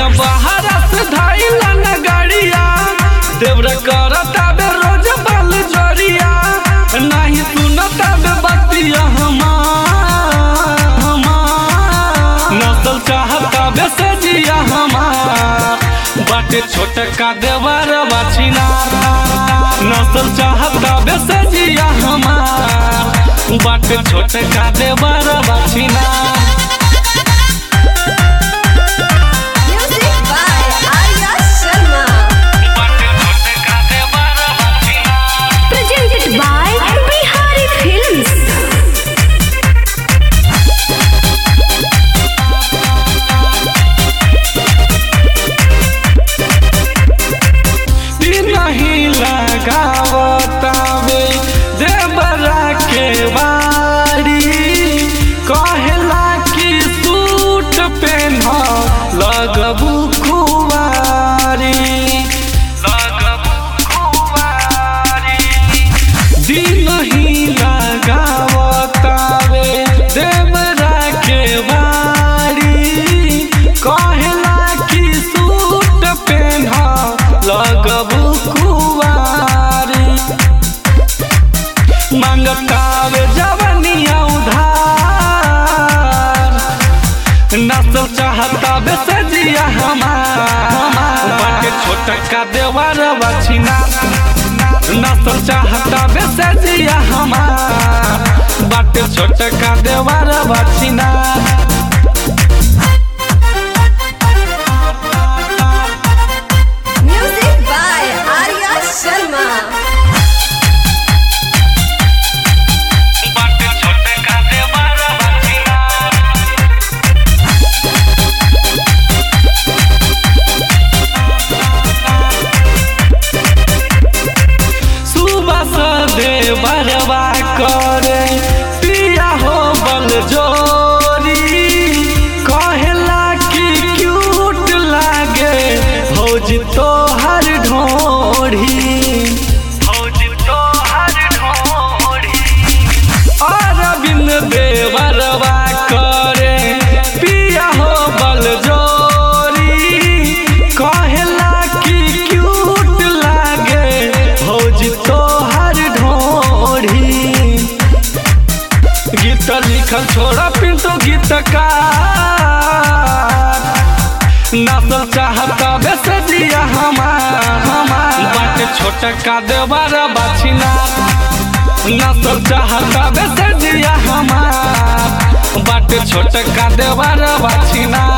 सैया बाहर से धाइला न गाड़िया देवरा करता बे रोज बल जोरिया नहीं सुनता बे बतिया हमार हमार नसल चाहता बे सजिया हमार बाटे छोटका देवर बाछिना नसल चाहता बे सजिया हमार बाटे छोटका देवर बाछिना Music by Arya Sharma. Presented by Bihari Films. नहीं लगावतावे देवरा के बाड़ी कहला कि सूट पेन लगबू खुआरी लगबू खुआरी दिन ही लगावतावे देवरा के बाड़ी कहला कि सूट पेन लगबू कुवारी मंगतावे जवनिया उधार नसल चाहता बेसजिया हमार बाटे छोटका देवर बछिना नसल चाहता बेसजिया हमार बाटे छोटका देवर बछिना Music by Arya Sharma. बाटे छोटका देवर बछिना सुबह से देवरवा करे पिया हो बल जोरी कहला कि क्यूट लागे भौज तो हर ढोढ़ी भौज तो हर ढोढ़ी अरविंद देवरवा करे पिया हो बल जोरी कहला कि क्यूट लागे भौज तो हर ढोढ़ी गीत लिखल छोड़ा पिंटो गीतकार नसल चाहता बेसजिया हमार हमार बाटे छोटका देवर बाछिना नसल चाहता बेसजिया हमार बाटे छोटका देवर बाछिना